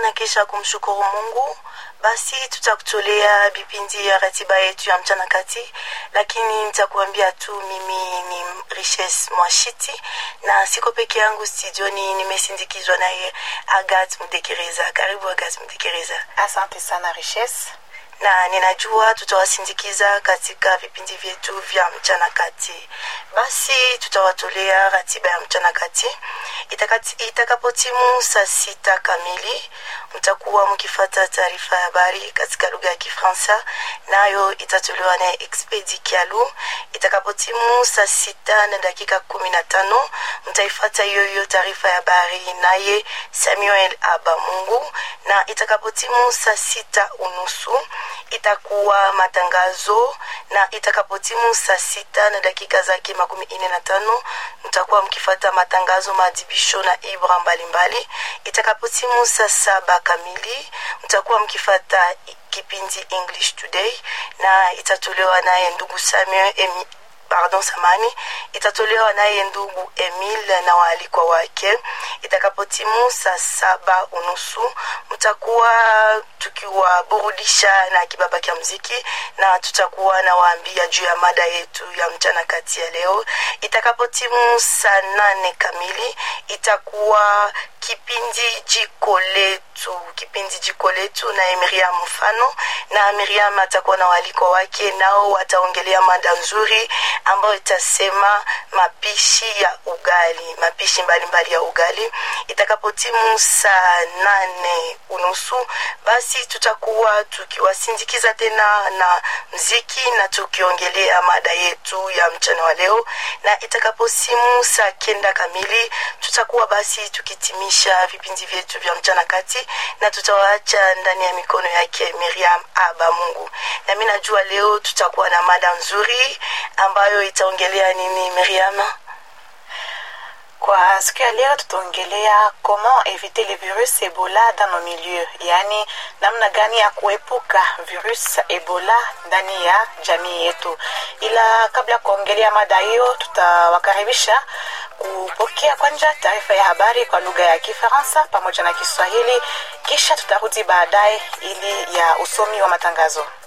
na kisha kumshukuru Mungu, basi tutakutolea vipindi ya ratiba yetu ya mchana kati, lakini nitakuambia tu mimi ni Richesse Mwashiti na siko peke yangu studioni, nimesindikizwa naye Agat Mudekereza. Karibu Agat Mudekereza. Asante sana Richesse na ninajua tutawasindikiza katika vipindi vyetu vya mchana kati. Basi tutawatolea ratiba ya mchana kati itakapotimu saa sita kamili, mtakuwa mkifata taarifa ya habari katika lugha ya Kifaransa, nayo itatolewa na Expedi Kialu. Itakapotimu saa sita na dakika kumi na tano mtaifata hiyo hiyo taarifa ya habari naye Samuel Abamungu, na itakapotimu saa sita unusu itakuwa matangazo na itakapotimu saa sita na dakika zake makumi ine na tano mtakuwa mkifata matangazo maadhibisho na ibra mbalimbali. Itakapotimu saa saba kamili mtakuwa mkifata kipindi English Today na itatolewa naye ndugu Samuel Emi pardon samani itatolewa naye ndugu Emil na waalikwa wake. Itakapotimu saa saba unusu mtakuwa tukiwaburudisha na kibaba kya mziki, na tutakuwa na waambia juu ya mada yetu ya mchana kati ya leo. Itakapotimu saa nane kamili itakuwa kipindi jiko letu, kipindi jiko letu na Miriam mfano, na Miriam atakuwa na waliko wake, nao wataongelea mada nzuri ambayo itasema mapishi ya ugali, mapishi mbalimbali mbali ya ugali. Itakapotimu saa nane unusu, basi tutakuwa tukiwasindikiza tena na mziki na tukiongelea mada yetu ya mchana wa leo, na itakaposimu saa kenda kamili tutakuwa basi tukitimisha vipindi vyetu vya mchana kati, na tutawaacha ndani ya mikono yake Miriam Aba Mungu. Na mimi najua leo tutakuwa na mada nzuri ambayo itaongelea nini Miriam? Kwa siku ya leo tutaongelea comment éviter le virus Ebola dans nos milieux, yaani namna gani ya kuepuka virus Ebola ndani ya jamii yetu. Ila kabla ya kuongelea mada hiyo, tutawakaribisha kupokea kwanza taarifa ya habari kwa lugha ya Kifaransa pamoja na Kiswahili, kisha tutarudi baadaye ili ya usomi wa matangazo.